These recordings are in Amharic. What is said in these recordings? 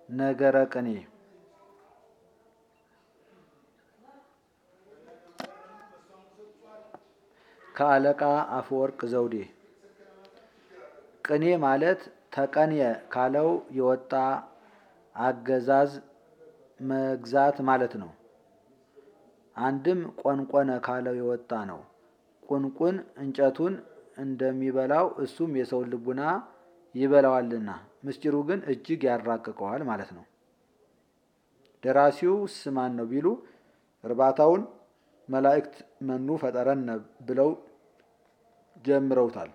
ነገረ ቅኔ ከአለቃ አፈወርቅ ዘውዴ ቅኔ ማለት ተቀንየ ካለው የወጣ አገዛዝ መግዛት ማለት ነው። አንድም ቆንቆነ ካለው የወጣ ነው። ቁንቁን እንጨቱን እንደሚበላው እሱም የሰውን ልቡና ይበላዋልና ምስጢሩ ግን እጅግ ያራቅቀዋል ማለት ነው። ደራሲው ስማን ነው ቢሉ እርባታውን መላእክት መኑ ፈጠረነ ብለው ጀምረውታል።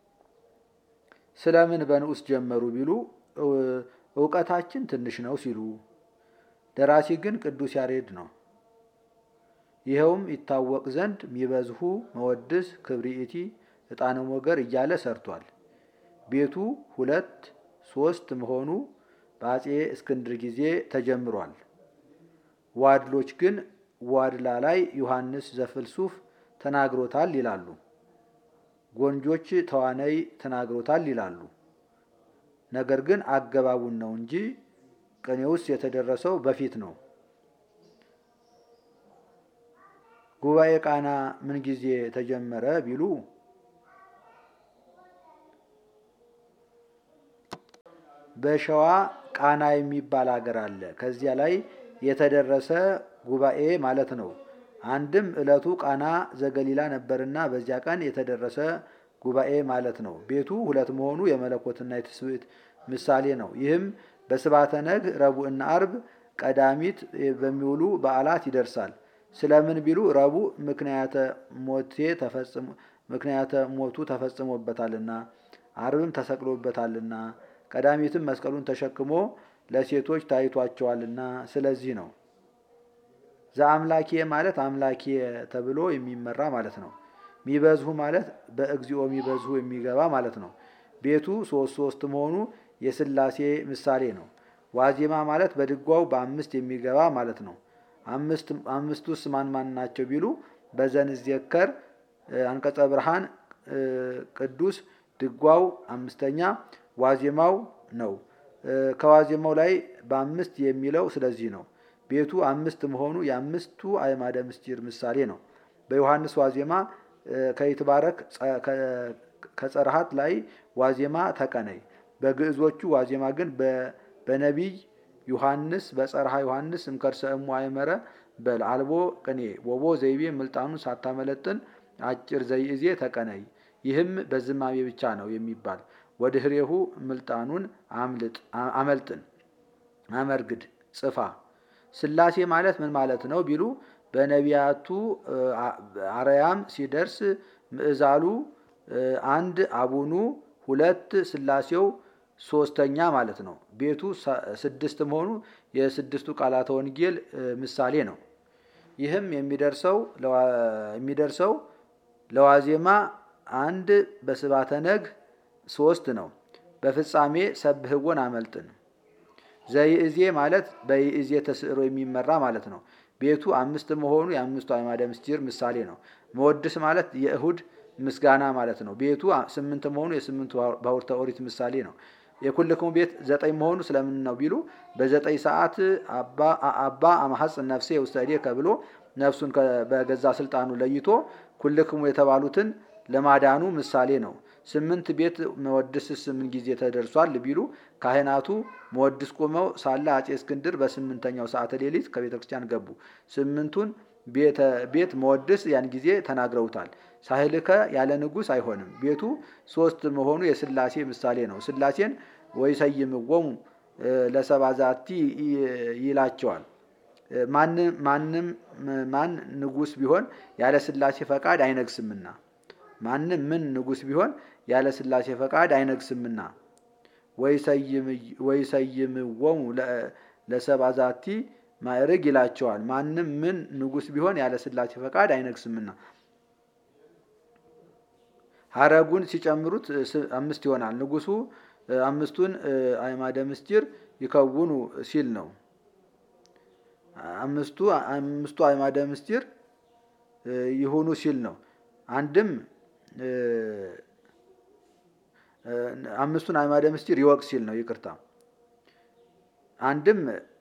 ስለምን በንዑስ ጀመሩ ቢሉ እውቀታችን ትንሽ ነው ሲሉ፣ ደራሲ ግን ቅዱስ ያሬድ ነው። ይኸውም ይታወቅ ዘንድ ሚበዝሁ መወድስ ክብሪኢቲ ዕጣነ ሞገር እያለ ሰርቷል። ቤቱ ሁለት ሶስት መሆኑ በአጼ እስክንድር ጊዜ ተጀምሯል። ዋድሎች ግን ዋድላ ላይ ዮሐንስ ዘፍልሱፍ ተናግሮታል ይላሉ። ጎንጆች ተዋነይ ተናግሮታል ይላሉ። ነገር ግን አገባቡን ነው እንጂ ቅኔ ውስጥ የተደረሰው በፊት ነው። ጉባኤ ቃና ምን ጊዜ ተጀመረ ቢሉ በሸዋ ቃና የሚባል አገር አለ። ከዚያ ላይ የተደረሰ ጉባኤ ማለት ነው። አንድም ዕለቱ ቃና ዘገሊላ ነበርና በዚያ ቀን የተደረሰ ጉባኤ ማለት ነው። ቤቱ ሁለት መሆኑ የመለኮትና የትስብእት ምሳሌ ነው። ይህም በስባተ ነግ ረቡዕና አርብ ቀዳሚት በሚውሉ በዓላት ይደርሳል። ስለምን ቢሉ ረቡዕ ምክንያተ ሞቴ ተፈጽሞ ምክንያተ ሞቱ ተፈጽሞበታልና፣ አርብም ተሰቅሎበታልና፣ ቀዳሚትም መስቀሉን ተሸክሞ ለሴቶች ታይቷቸዋልና ስለዚህ ነው። ዘአምላኬ ማለት አምላኬ ተብሎ የሚመራ ማለት ነው። ሚበዝሁ ማለት በእግዚኦ ሚበዝሁ የሚገባ ማለት ነው። ቤቱ ሶስት ሶስት መሆኑ የሥላሴ ምሳሌ ነው። ዋዜማ ማለት በድጓው በአምስት የሚገባ ማለት ነው። አምስቱስ ማን ማን ናቸው ቢሉ በዘንዝየከር አንቀጸ ብርሃን ቅዱስ ድጓው አምስተኛ ዋዜማው ነው። ከዋዜማው ላይ በአምስት የሚለው ስለዚህ ነው። ቤቱ አምስት መሆኑ የአምስቱ አዕማደ ምስጢር ምሳሌ ነው። በዮሐንስ ዋዜማ ከይትባረክ ከጸርሃት ላይ ዋዜማ ተቀነይ። በግዕዞቹ ዋዜማ ግን በነቢይ ዮሐንስ በጸርሃ ዮሐንስ እምከርሰ እሙ አይመረ በል አልቦ ቅኔ ወቦ ዘይቤ ምልጣኑን ሳታመለጥን አጭር ዘይእዜ ተቀነይ። ይህም በዝማሜ ብቻ ነው የሚባል ወድህሬሁ ምልጣኑን አመልጥን አመርግድ ጽፋ። ሥላሴ ማለት ምን ማለት ነው ቢሉ በነቢያቱ አርያም ሲደርስ ምዕዛሉ አንድ አቡኑ ሁለት ሥላሴው ሶስተኛ ማለት ነው። ቤቱ ስድስት መሆኑ የስድስቱ ቃላተ ወንጌል ምሳሌ ነው። ይህም የሚደርሰው የሚደርሰው ለዋዜማ አንድ በስባተ ነግ ሶስት ነው። በፍጻሜ ሰብህወን አመልጥን። ዘይእዜ ማለት በይእዜ ተስዕሮ የሚመራ ማለት ነው። ቤቱ አምስት መሆኑ የአምስቱ አዕማደ ምስጢር ምሳሌ ነው። መወድስ ማለት የእሁድ ምስጋና ማለት ነው። ቤቱ ስምንት መሆኑ የስምንቱ ባሕርተ ኦሪት ምሳሌ ነው። የኩልክሙ ቤት ዘጠኝ መሆኑ ስለምን ነው ቢሉ በዘጠኝ ሰዓት አባ አማሐጽን ነፍሴ ውስተ እዴከ ብሎ ነፍሱን በገዛ ስልጣኑ ለይቶ ኩልክሙ የተባሉትን ለማዳኑ ምሳሌ ነው። ስምንት ቤት መወድስስ ምን ጊዜ ተደርሷል ቢሉ ካህናቱ መወድስ ቆመው ሳለ አጼ እስክንድር በስምንተኛው ሰዓተ ሌሊት ከቤተ ክርስቲያን ገቡ። ስምንቱን ቤት መወድስ ያን ጊዜ ተናግረውታል። ሳህልከ ያለ ንጉሥ አይሆንም። ቤቱ ሶስት መሆኑ የሥላሴ ምሳሌ ነው። ሥላሴን ወይሰይምዎሙ ለሰባዛቲ ይላቸዋል። ማንም ማን ንጉሥ ቢሆን ያለ ሥላሴ ፈቃድ አይነግስምና ማንም ምን ንጉሥ ቢሆን ያለ ሥላሴ ፈቃድ አይነግስምና ወይሰይምዎሙ ለሰባዛቲ ማዕርግ ይላቸዋል። ማንም ምን ንጉሥ ቢሆን ያለ ሥላሴ ፈቃድ አይነግስምና ሀረጉን ሲጨምሩት አምስት ይሆናል። ንጉሱ አምስቱን አዕማደ ምስጢር ይከውኑ ሲል ነው። አምስቱ አምስቱ አዕማደ ምስጢር ይሁኑ ሲል ነው። አንድም አምስቱን አዕማደ ምስጢር ይወቅ ሲል ነው። ይቅርታ አንድም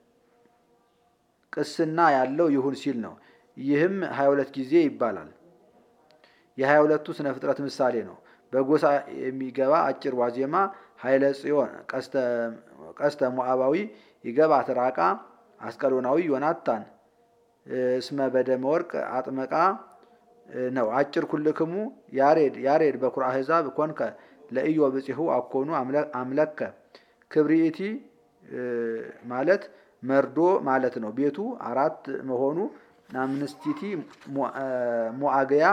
ቅስና ያለው ይሁን ሲል ነው። ይህም ሀያ ሁለት ጊዜ ይባላል። የሀያ ሁለቱ ስነ ፍጥረት ምሳሌ ነው። በጎሳ የሚገባ አጭር ዋዜማ ኃይለ ጽዮን ቀስተ ሞዓባዊ ይገባ ትራቃ አስቀሎናዊ ዮናታን እስመ በደመ ወርቅ አጥመቃ ነው። አጭር ኩልክሙ ያሬድ ያሬድ በኩር አሕዛብ ኮንከ ለእዮ ብጽሑ አኮኑ አምለከ ክብሪኢቲ ማለት መርዶ ማለት ነው። ቤቱ አራት መሆኑ ናምንስቲቲ ሞአገያ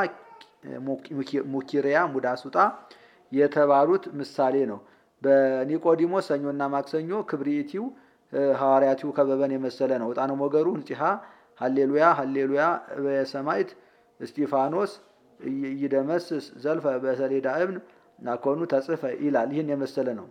ሙኪሪያ ሙዳሱጣ የተባሉት ምሳሌ ነው። በኒቆዲሞስ ሰኞና ማክሰኞ ክብሪኢቲው ሐዋርያቲው ከበበን የመሰለ ነው። ዕጣነ ሞገሩ እንጺሃ ሀሌሉያ ሀሌሉያ በሰማይት እስጢፋኖስ ይደመስስ ዘልፈ በሰሌዳ እብን ናኮኑ ተጽፈ ይላል። ይህን የመሰለ ነው።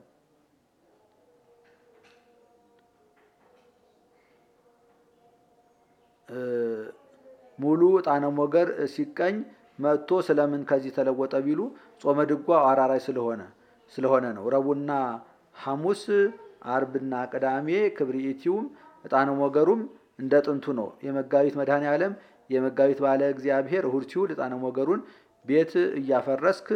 ሙሉ ዕጣነ ሞገር ሲቀኝ መጥቶ ስለምን ከዚህ ተለወጠ ቢሉ ጾመ ድጓ አራራይ ስለሆነ ስለሆነ ነው። ረቡዕና ሐሙስ አርብና ቅዳሜ ክብሪኢቲውም ዕጣነ ሞገሩም እንደ ጥንቱ ነው። የመጋቢት መድኃኔ ዓለም የመጋቢት ባለ እግዚአብሔር እሁድ ሲውል ዕጣነ ሞገሩን ቤት እያፈረስክ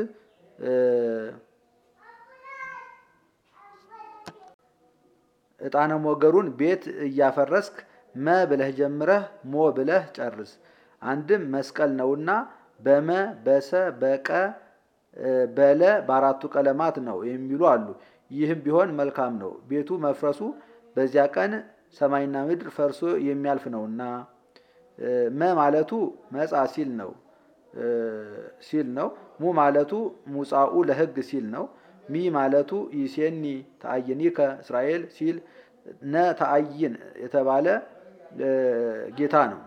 ዕጣነ ሞገሩን ቤት እያፈረስክ መ ብለህ ጀምረህ ሞ ብለህ ጨርስ። አንድም መስቀል ነውና በመ በሰ በቀ በለ በአራቱ ቀለማት ነው የሚሉ አሉ። ይህም ቢሆን መልካም ነው። ቤቱ መፍረሱ በዚያ ቀን ሰማይና ምድር ፈርሶ የሚያልፍ ነውና መ ማለቱ መጻ ሲል ነው ሲል ነው። ሙ ማለቱ ሙጻኡ ለሕግ ሲል ነው። ሚ ማለቱ ይሴኒ ተአይኒከ እስራኤል ሲል ነ ተአይን የተባለ ጌታ ነው።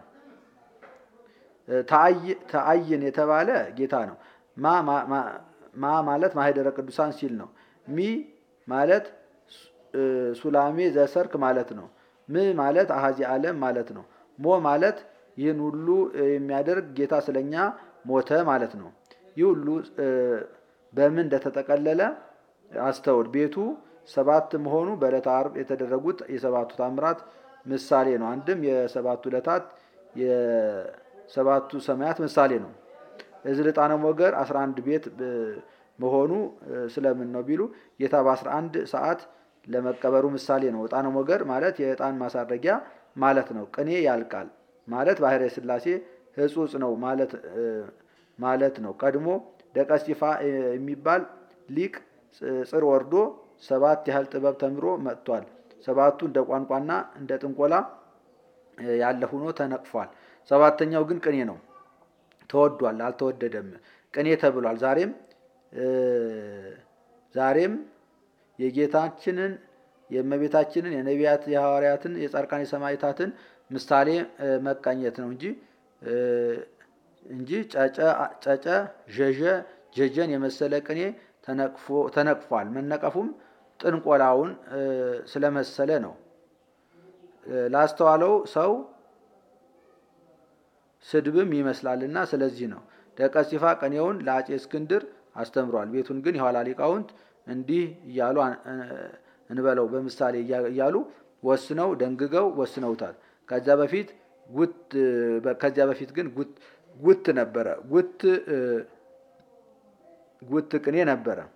ተአይን የተባለ ጌታ ነው። ማ ማለት ማህደረ ቅዱሳን ሲል ነው። ሚ ማለት ሱላሜ ዘሰርክ ማለት ነው። ም ማለት አሃዚ ዓለም ማለት ነው። ሞ ማለት ይህን ሁሉ የሚያደርግ ጌታ ስለኛ ሞተ ማለት ነው። ይህ ሁሉ በምን እንደተጠቀለለ አስተውል። ቤቱ ሰባት መሆኑ በዕለተ ዓርብ የተደረጉት የሰባቱ ታምራት ምሳሌ ነው። አንድም የሰባቱ ዕለታት የሰባቱ ሰማያት ምሳሌ ነው። እዚህ ዕጣነ ሞገር 11 ቤት መሆኑ ስለምን ነው ቢሉ ጌታ በ11 ሰዓት ለመቀበሩ ምሳሌ ነው። ዕጣነ ሞገር ማለት የዕጣን ማሳረጊያ ማለት ነው። ቅኔ ያልቃል ማለት ባሕርየ ሥላሴ ሕጹጽ ነው ማለት ነው። ቀድሞ ደቀ እስጢፋ የሚባል ሊቅ ጽር ወርዶ ሰባት ያህል ጥበብ ተምሮ መጥቷል። ሰባቱ እንደ ቋንቋና እንደ ጥንቆላ ያለ ሆኖ ተነቅፏል። ሰባተኛው ግን ቅኔ ነው። ተወዷል፣ አልተወደደም። ቅኔ ተብሏል። ዛሬም ዛሬም የጌታችንን የእመቤታችንን የነቢያት የሐዋርያትን የጻድቃን የሰማዕታትን ምሳሌ መቃኘት ነው እንጂ እንጂ ጨጨ ዠዠ ጀጀን የመሰለ ቅኔ ተነቅፏል። መነቀፉም ጥንቆላውን ስለመሰለ ነው። ላስተዋለው ሰው ስድብም ይመስላልና ስለዚህ ነው። ደቀ እስጢፋ ቅኔውን ለአፄ እስክንድር አስተምሯል። ቤቱን ግን የኋላ ሊቃውንት እንዲህ እያሉ እንበለው በምሳሌ እያሉ ወስነው ደንግገው ወስነውታል። ከዚያ በፊት ጉት ከዚያ በፊት ግን ጉት ነበረ። ጉት ጉት ቅኔ ነበረ።